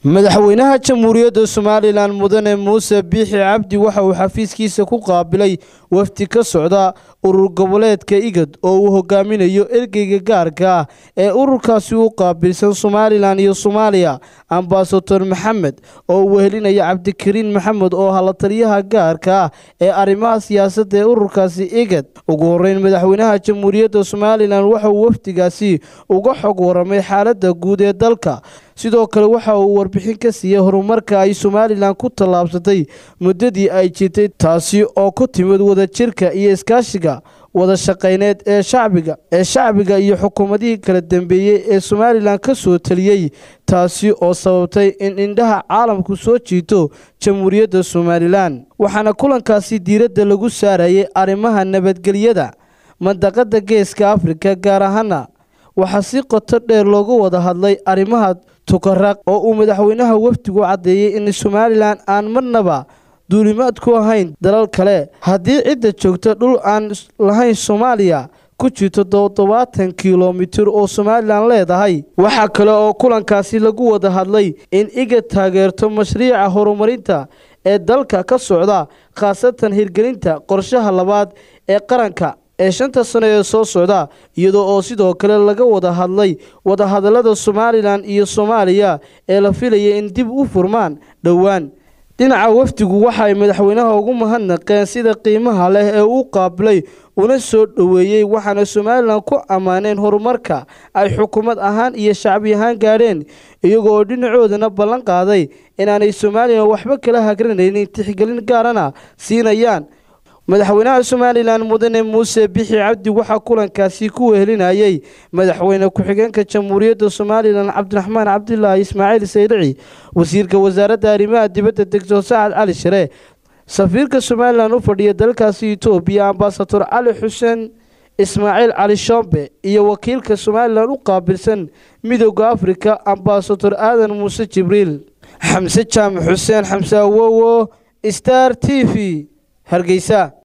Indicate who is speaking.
Speaker 1: madaxweynaha jamhuuriyadda somalilan mudane muuse biixi cabdi waxa uu xafiiskiisa ku qaabilay wafdi ka socda urur goboleedka igad oo uu hogaaminayo ergeyga gaarka ah ee ururkaasi u qaabilsan somalilan iyo soomaaliya ambasador maxamed oo uu wehelinaya cabdikariin maxamed oo hala taliyaha gaarka ah ee arrimaha siyaasadda ee ururkaasi igad ugu horeyn madaxweynaha jamhuuriyadda somalilan waxa uu wafdigaasi uga xog waramay xaaladda guud ee dalka sidoo kale waxa uu warbixin ka siiyey horumarka ay somalilan ku tallaabsatay muddadii ay jirtay taasi oo ku timid wadajirka iyo iskaashiga wada shaqayneed ee shacbiga ee shacbiga iyo xukuumadihii kala dambeeyey ee somalilan ka soo taliyey taasi oo sababtay in indhaha caalamku soo jiito jamhuuriyadda somalilan waxaana kulankaasi diiradda lagu saarayay arrimaha nabadgelyada mandaqadda geeska afrika gaar ahaana waxaa si qoto dheer loogu wada hadlay arrimaha tukaraq oo uu madaxweynaha wafdigu caddeeyey in somalilan aan marnaba duulimaad ku ahayn dalal kale haddii cidda joogta dhul aan lahayn soomaaliya ku jirto toddobaatan kilomitir oo somalilan leedahay waxaa kale oo kulankaasi lagu wada hadlay in iga taageerto mashruuca horumarinta ee dalka ka socda khaasatan hirgelinta qorshaha labaad ee qaranka ee shanta sano ee soo socda iyadoo oo sidoo kale laga wada hadlay wadahadallada somalilan iyo soomaaliya ee la filaya in dib u furmaan dhowaan dhinaca wafdigu waxa ay madaxweynaha ugu mahadnaqeen sida qiimaha leh ee uu qaabilay una soo dhoweeyey waxaana somalilan ku ammaaneen horumarka ay xukuumad ahaan iyo shacbi ahaan gaadheen iyagoo oo dhinacoodana ballan qaaday inaanay somalilan waxba kala hagranaynin tixgelin gaarana siinayaan madaxweynaha somalilan mudane muuse bixi cabdi waxaa kulankaasi ku wehelinayay madaxweyne ku-xigeenka jamhuuriyadda somalilan cabdiraxmaan cabdilaahi ismaaciil saylici wasiirka wasaaradda arrimaha dibadda degtor sacad cali share safiirka somalilan u fadhiya dalkaasi etoobiya ambasador cali xuseen ismaaciil cali shombe iyo wakiilka somalilan u qaabilsan midooda afrika ambasador aadan muuse jibriil xamse jaamac xuseen xamse awowo star t v hargeysa